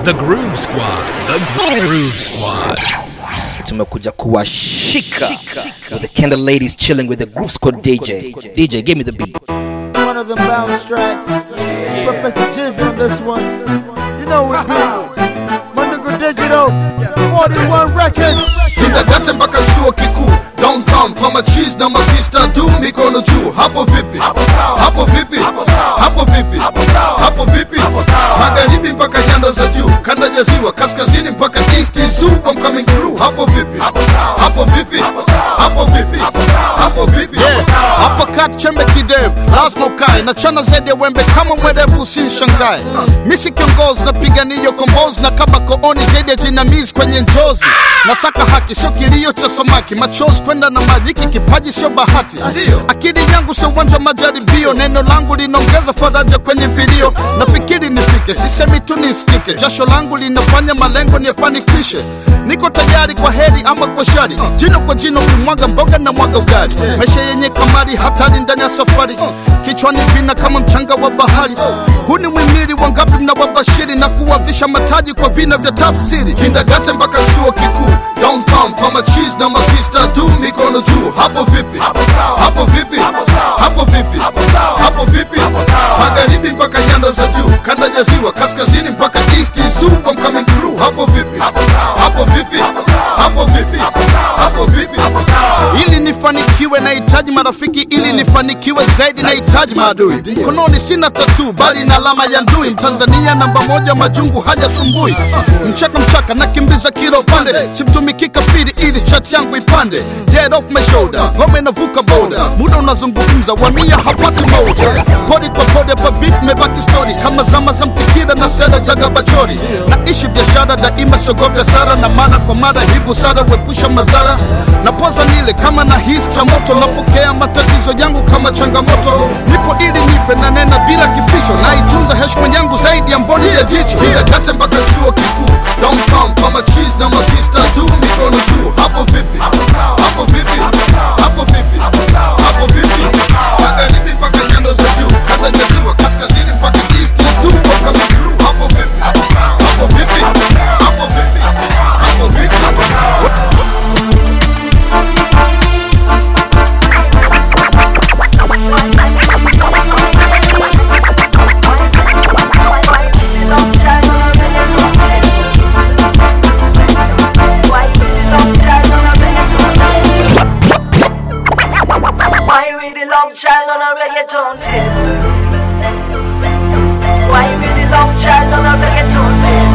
The Groove Squad. The Groove Squad. tumekuja kuwashika with the candle ladies chilling with the groove squad dj dj give me the beat One of them bounce tracks. Professor Jizz on this one. You know we be. My nigga Digital. 41 Records. kindergarten mpaka chuo kikuu downtown kwa machis na masista tu mikono juu hapo vipi hapo vipi hapo vipi hapo vipi magharibi mpaka nyanda za juu kanda ya ziwa kaskazini mpaka east is zoo I'm coming through hapo vipi hapo vipi hapo vipi hapo vipi hapa kat chembe kidevu lazima ukae na chana zaidi ya wembe kama mwerevu usinshangae misi kiongozi napigania kombozi na kaba kooni zaidi ya jinamizi kwenye njozi nasaka haki sio kilio cha samaki machozi kwenda na maji hiki kipaji sio bahati akili yangu sio uwanja wa majaribio neno langu linaongeza faraja kwenye vilio nafikiri nifike sisemi tu nisikike jasho langu linafanya malengo niyafanikishe niko tayari kwa heri ama kwa shari jino kwa jino kumwaga mboga na mwaga ugali maisha yenye kamari hatari ndani ya safari kichwani vina kama mchanga wa bahari huu ni mwimili wangapi mnawabashiri na kuwavisha mataji kwa vina vya tafsiri kindergarten mpaka chuo kikuu downtown kwa machis na masista tu mikono juu hapo vipi hapo vipi hapo vipi hapo vipi magharibi mpaka nyanda za juu kanda ya ziwa kaskazini mpaka east is zoo I'm coming through hapo vipi hapo vipi hapo vipi hapo vipi ili nifanikiwe nahitaji marafiki ili nifanikiwe zaidi nahitaji maadui mkononi sina tatu bali na alama ya ndui mtanzania namba moja majungu hajasumbui mchaka mchaka nakimbiza kilo pande simtumiki kafiri ili chat yangu ipande dead off my shoulder ngome inavuka boda muda unazungumza wamia hapati moja podi kwa podi hapa beat mebaki story kama zama za mtikira na sera za gabachori naishi biashara daima sogopya sara na mara kwa mara hii busara wepusha madhara na poza nile kama na hisi cha moto napokea matatizo yangu kama changamoto nipo ili nife na nena bila kificho naitunza heshima yangu zaidi ya mboni ya jicho kindergarten mpaka chuo kikuu downtown kwa machis na masista tu mikono juu hapo vipi hapo vipi hapo vipi hapo vipi magharibi mpaka nyanda za juu kanda ya ziwa kaskazini mpaka east is zoo I'm coming through hapo vipi hapo vipi hapo vipi hapo vipi Why you really love child on a reggaeton tip? Why you really love child on a reggaeton tip?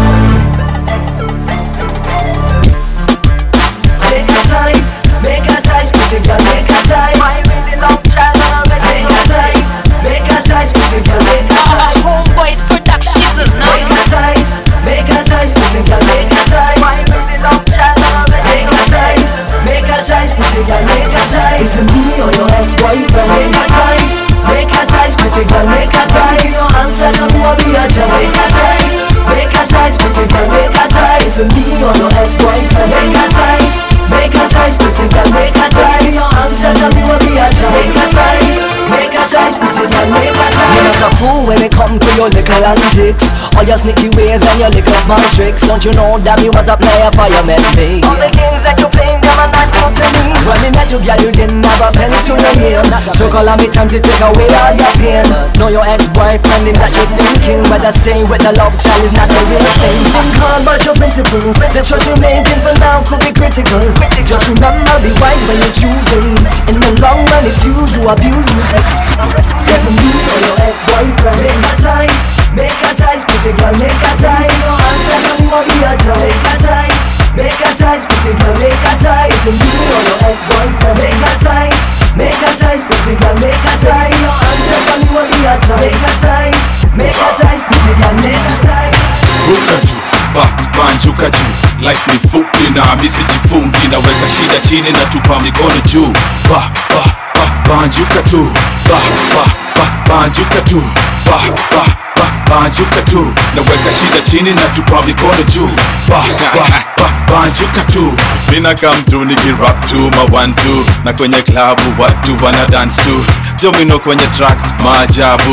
Make a choice, make a choice, pretty girl, make a choice. Why you really love child on a reggaeton Make a choice, make a choice, pretty girl, make a choice. Homeboys Productions now. Make a choice, make a choice, pretty girl, make a choice. Why you really love child on a Make a choice, make a choice, pretty girl, make a choice. Is it me or your ex-boyfriend? Make a choice, make a choice, pretty girl, make a choice. Your answer to me will be a choice. Make a choice, make a choice, pretty girl, make a choice. Is it me or your ex-boyfriend? Make a choice, make a choice, pretty girl, make a choice. Your answer to me will be a choice. Make a choice, make a choice, pretty girl, make a choice. You're a fool when it come to your little antics All your sneaky ways and your little small tricks Don't you know that me was a player for you met me All the games that you playing, them are not new to me. When me met you girl you didn't have a penny to your name So call on me time to take away all your pain Know your ex-boyfriend him that you're thinking Whether staying with the love child is not the real thing Think hard about your principle The choice you're making for now could be critical Just remember be wise when you're choosing In the long run it's you who abuse me Yes, me or your ex-boyfriend Make a choice, make a choice, pretty girl, make a choice. Your answer to me will be a choice. Make a choice, make a choice, pretty girl, make a choice. Is it you or your ex-boyfriend Make a choice, make a choice, pretty girl, make a choice. Your answer to me will be a choice. Make a choice, make a choice, pretty girl, make a choice. ruka juu ba banjuka juu life ni fupi na misijifungi naweka shida chini na tupa mikono juu ba ba ba banjuka tu ba ba ba banjuka tu ba ba ba banjuka tu naweka shida chini na tupa mikono juu ba ba ba banjuka tu mina come through nikirap tu ma one two na kwenye klabu watu wana dance tu domino kwenye track maajabu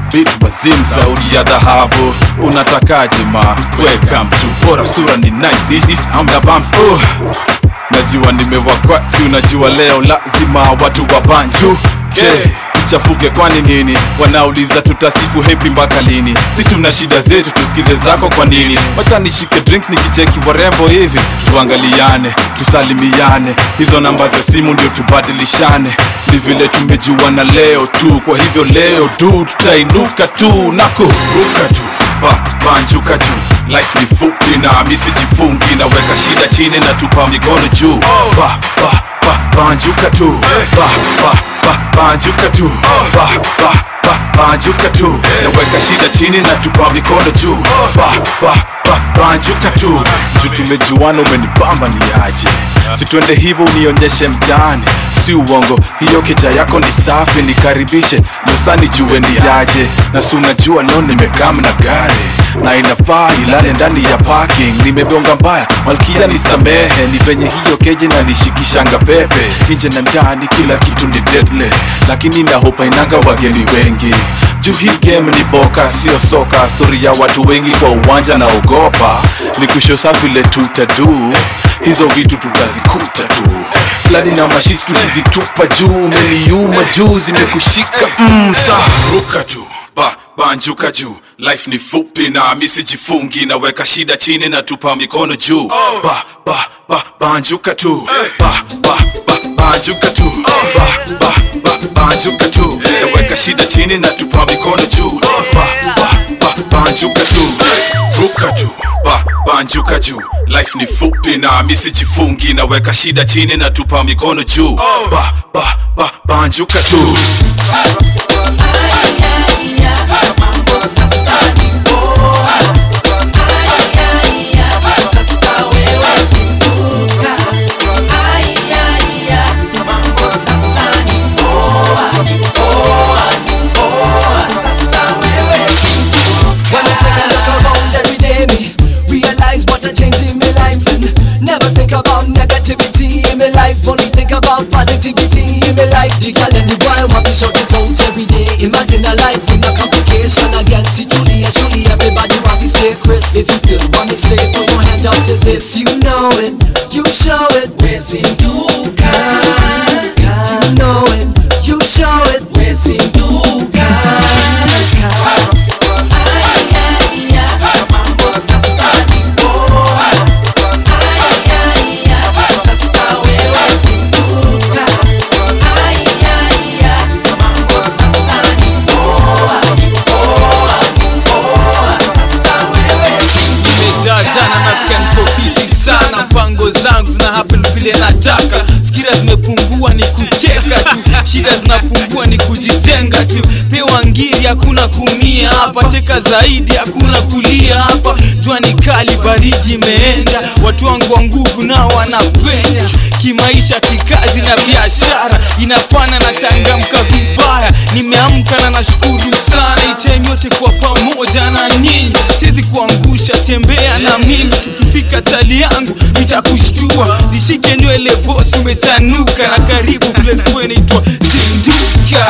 bit wazim sauti ya dhahabu unatakaje ma welcome to bora sura ni nice East, east, amna bumps oh. najua nimewakwachu najua leo lazima watu wa banju okay. chafuke kwani nini wanauliza tutasifu hepi mpaka lini si tuna shida zetu tusikize zako kwa nini wacha nishike drinks nikicheki warembo hivi tuangaliane tusalimiane hizo namba za simu ndio tubadilishane ni vile tumejuana leo tu kwa hivyo leo tu tutainuka tu na kuruka tu ba, banjuka juu life ni fupi na misijifungi naweka shida chini na tupa mikono juu ba, ba, ba, banjuka tu ba, ba, ba, banjuka tu ba, ba, ba, banjuka tu naweka shida chini na tupa mikono juu ba, ba, ba, banjuka tu juu tumejuana umenibamba ni aje situende hivyo unionyeshe mtaani si uongo hiyo keja yako ni safi nikaribishe nyosani jue ni yaje na si unajua leo nimekam na gari na inafaa ilale ndani ya parking nimebonga mbaya malkia nisamehe ni venye hiyo keje na nishikishanga pepe nje na ndani kila kitu ni deadly lakini nahopa inanga wageni wengi juu hii game ni boka sio soka stori ya watu wengi kwa uwanja na ogopa ni kushosa vile tutadu hizo vitu tutazikuta tu fladi na mashit tukizitupa juu meliuma juu zimekushika mm, sa ruka tu ba, banjuka juu life ni fupi na misijifungi naweka shida chini na tupa mikono juu ba, ba, ba, banjuka tu ba, ba, ba, banjuka tu ba, ba, ba, banjuka tu naweka shida chini na tupa mikono juu ba, ba, ba, banjuka tu ruka tu ba, banjuka juu life ni fupi na misijifungi naweka shida chini na tupa mikono juu ba, ba, ba, banjuka tu When I take a look around every day, me realize what a change in my life and never think about negativity in my life. Only think about positivity in my life. The girl and the boy want me shut it out every day. Imagine a life with no complication again. See truly and truly everybody want to say Chris. If you feel what me say, put your hand up to this. You know it, you show it. Where's Induka? You know it, you show it. Where's Induka? nimejaa jana nasikia niko fiti sana mpango zangu zina happen vile nataka fikira zimepungua ni kucheka tu shida zinapungua ni kujijenga tu pewa ngiri hakuna kumia hapa cheka zaidi hakuna kulia hapa jua ni kali baridi imeenda watu wangu wa nguvu nao wanapenya kimaisha kikazi na biashara inafana na changamka vibaya nimeamka na nashukuru sana itime yote kwa pamoja na nyinyi siwezi kuangusha tembea na mimi tukifika chali yangu nitakushtua nishike nywele bosi umechanuka na karibu place boy inaitwa zinduka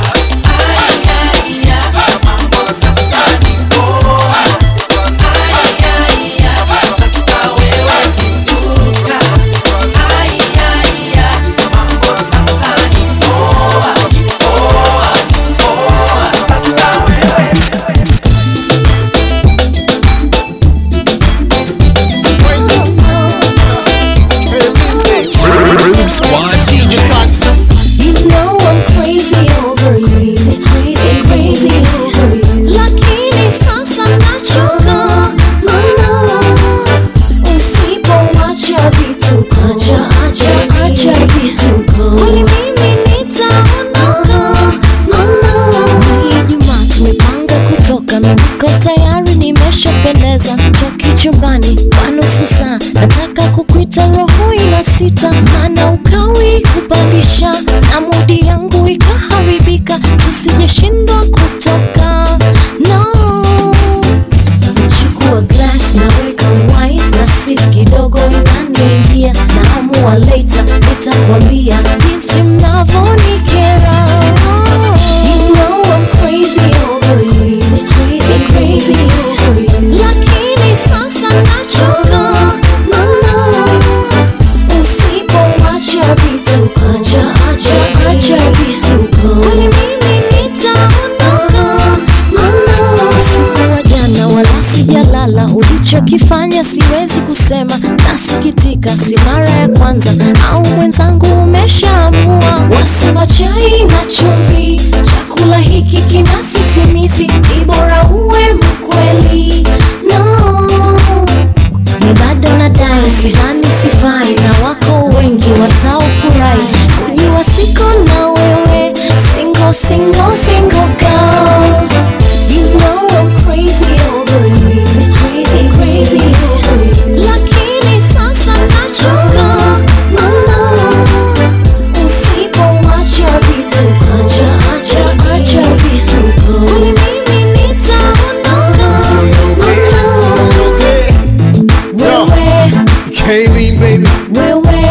Groove Squad DJs. You know I'm crazy over you, crazy, crazy over you. Lakini sasa nachoka, no, no. Usipoacha vituko, acha, acha, acha vituko. Kwani mimi nitaondoka, no, no. Ni Ijumaa tumepanga kutoka, mimi niko tayari, nimeshapendeza. Toki chumbani kwa nusu saa, nataka kukuita roho ina sita, maana ukawi kupandisha na mudi yangu ikaharibika, tusijeshindwa kutoka no. Chukua glass naweka wine na sip kidogo inaniingia, naamua later nitakwambia jinsi mnavyonikera. You know I'm crazy over you. unachokifanya siwezi kusema, nasikitika, si mara ya kwanza, au mwenzangu umeshaamua. Wasema chai na chumvi, chakula hiki kina sisimizi, ni bora uwe mkweli. No, ni bado nadai, sidhani sifai, na wako wengi wataofurahi kujiwa siko na wewe, single single single girl. You know I'm crazy over you, crazy crazy over you. Lakini sasa nachoka, mama, usipoacha vituko, acha acha acha vituko, kwani mimi nitaondoka, mama. Wewe, K-Lean, baby. wewe,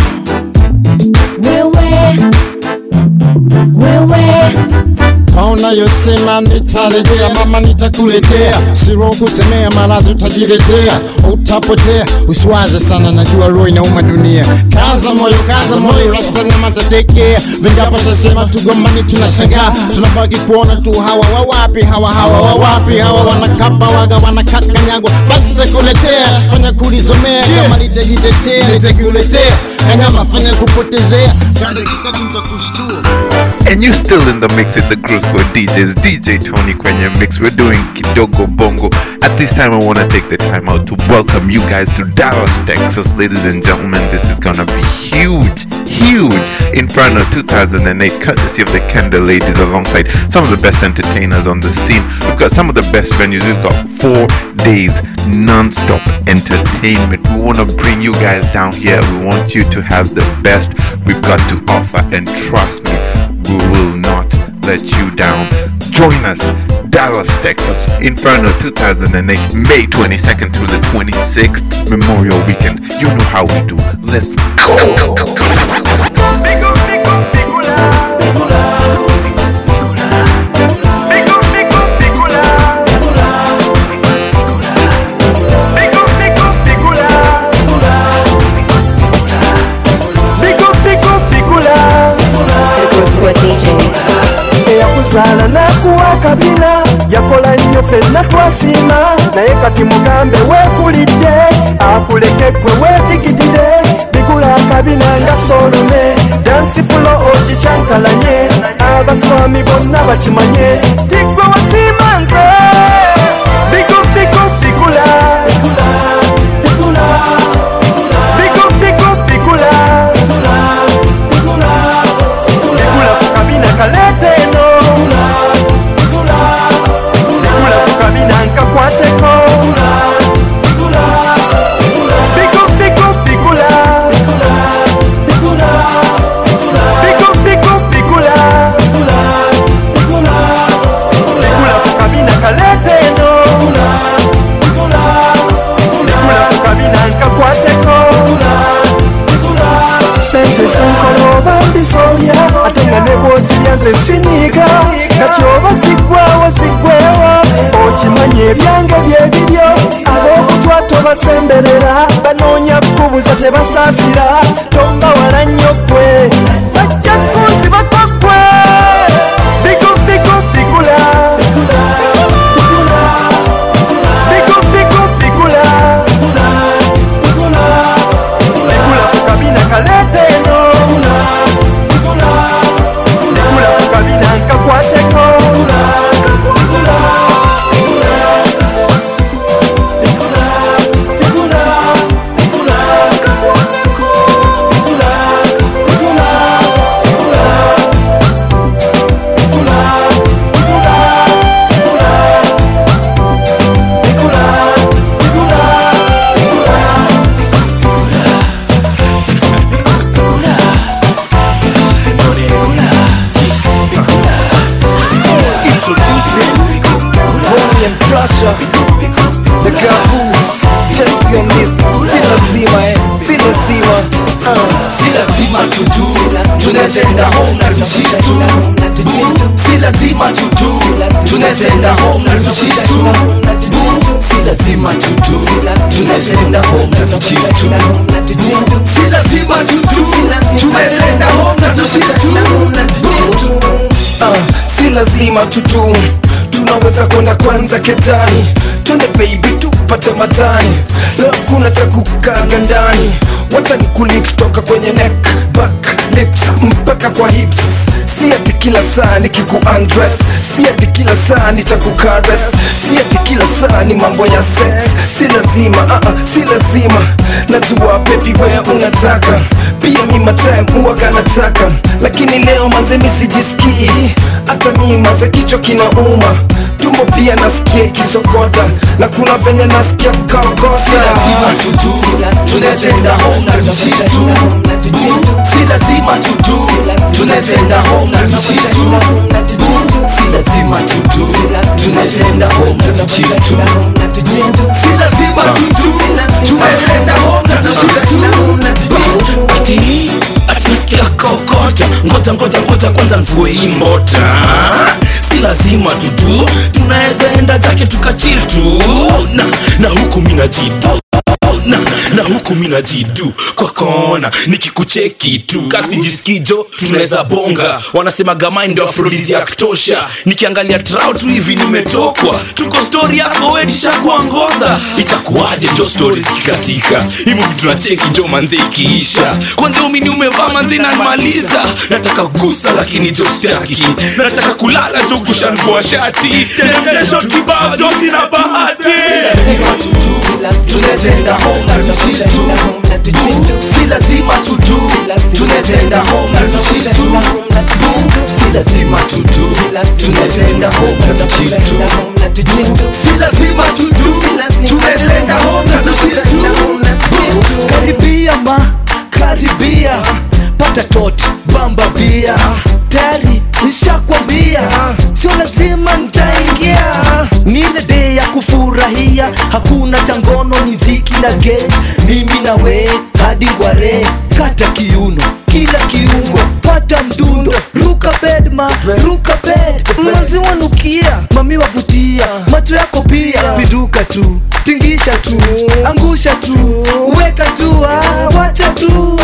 wewe, wewe. Kaona yosema nitarejea, mama nitakuletea, siro kusemea, maradhi utajiletea, utapotea. Usiwaze sana, najua roho inauma dunia. Kaza moyo, kaza moyo, rasta nyama tatekea. Vingapo tasema tugombani, tunashangaa, tunabaki kuona tu hawa wawapi, hawa hawa wawapi, hawa wanakapa waga, wanakakanyagwa. Basi takuletea, fanya kulizomea, kama nitajitetea, nitakuletea kanyama, fanya kupotezea, kadakika tutakushtua And you still in the mix with the Groove Squad DJs, DJ Tony Kwenye Mix. We're doing Kidogo Bongo. At this time, I want to take the time out to welcome you guys to Dallas, Texas. Ladies and gentlemen, this is going to be huge, huge. Inferno 2008, courtesy of the Kendall Ladies, alongside some of the best entertainers on the scene. We've got some of the best venues. We've got four days non-stop entertainment. We want to bring you guys down here. We want you to have the best we've got to offer. And trust me, we will not let you down. Join us, Dallas, Texas, Inferno 2008, May 22nd through the 26th, Memorial Weekend. You know how we do. Let's go. eyakuzaala n'akuwa akabina yakola nnyo fenna twasiima naye kati mugambe weekulidde akuleke gwe weedigidire bigula akabina nga soolume dansipulo ogikyankalanye abaswami bonna bakimanye tiggwe wasiima nze bigo bigo bigula bigo bigo bigula bigula ku kabina kaleete eno bigula ku kabina nkakwateko bigo bigo bigula bigo bigo bigula bigula ku kabina kaleete eno bigula ku kabina nkakwateko sente zenkola oba mbisolya ate nga ne bwozirya ze sinyiga kati oba ziggwawo ziggwewo okimanya ebyange byebiryo ab'obutwa tobasemberera banoonya kubuza tebasaasira tombawala nnyo ggwe bajja kunzibako ggwe bigo bigo bigula bigo bigo bigula bigula ku kabina kaleete eno bigula ku kabina nkakwateko Introducing Bonnie and Crusher The girl who just on this Si lazima eh, si lazima uh. Si lazima tutu Tunazenda home na tuchitu Boo, Si lazima tutu Tunazenda home na tuchitu Boo, Si lazima tutu Tunazenda home na tuchitu Boo, Si lazima tutu Tunazenda home na tuchitu uh, si lazima tutu tunaweza kwenda kwanza ketani twende baby tupate zote matani leo kuna cha kukaga ndani wacha ni kuli kutoka kwenye neck back lips mpaka kwa hips si ati kila saa ni kiku undress si ati kila saa ni cha kukares si ati kila saa ni mambo ya sex si lazima uh -uh, si lazima najua baby wewe unataka pia mi matime huwaga nataka lakini leo maze mi sijisikii hata mi maze kichwa kinauma tumbo pia nasikia ikisokota na kuna venye nasikia kukaokota Si lazima tutu, tunaenda home na tuchitu si lazima tutu tunaenda home na tuchitu si lazima tutu tunaenda home na tuchitu si lazima tutu tunaenda home na tuchitu ati atunasikia kokota ngoja ngoja ngoja kwanza mvue hii mbota si lazima tutu tunaweza enda jake tukachil tu na, na huku mina jitu na, na huku mina jidu kwa kona nikikucheki tu kasi jisikijo tunaweza bonga wanasema gamai ndio afrodisiak tosha nikiangalia trau tu hivi nimetokwa tuko stori yako wedishakuangodha itakuwaje jo stori zikikatika himuvi tunacheki jo manze ikiisha kwanza umini umevaa manze nanmaliza nataka gusa lakini jo staki nataka kulala jo kushanvua shati temptation kibao jo sina bahati tunaenda home na tuchitu si lazima tutu tunaenda home na tuchitu si lazima tutu tunaenda home na tuchitu si lazima tutu tunaenda home na tuchitu karibia ma karibia pata tot bamba bia tayari nishakwambia sio lazima ntaingia ni ile day ya kufurahia hakuna changono ni mziki na gate mimi na we hadi ngware kata kiuno kila kiungo pata mdundo ruka bedma ruka bed maziwa nukia mami wavutia macho yako pia viduka tu tingisha tu angusha tu weka tu ah, wacha tu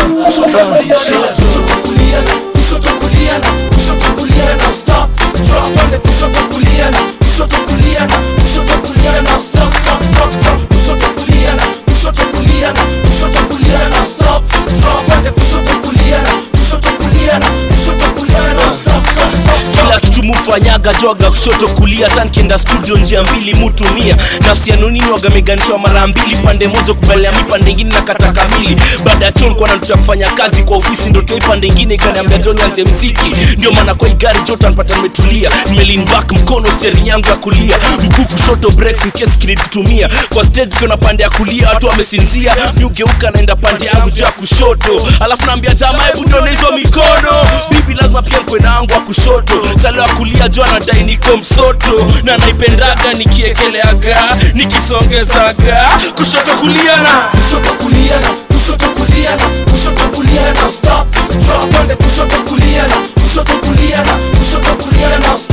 kushoto kulia na kushoto kulia na stop drop twende kushoto kulia na kushoto kulia na kushoto kulia na stop stop drop drop kushoto kulia na kushoto kulia na kushoto kulia na stop drop twende kushoto kulia na kushoto kulia na kushoto kulia na stop stop drop kila kitu mufanyaga joga kushoto kulia tankienda studio njia mbili mutumia nafsi yanunini wagameganishwa mara mbili pande moja kubelea mi pande ingine na kata kamili baada ya chon kwana tuta kufanya kazi kwa ofisi ndo toi pande ingine ikaniambia joni ante mziki ndio maana kwa igari jota npata nimetulia nimelin back mkono steering yangu ya kulia mguu kushoto breaks in case kinitutumia kwa stage kiona pande ya kulia watu wamesinzia mi ugeuka naenda pande yangu juu ya kushoto alafu naambia jamaa hebu nione hizo mikono bibi lazima pia mkwe nangu wa kushoto sale wa kulia juu anadai niko msoto na naipendaga nikiekeleaga nikisongezaga kushoto kulia na kushoto kulia na kushoto kulia na kushoto kulia na stop drop twende kushoto kulia na kushoto kulia na kushoto kulia na stop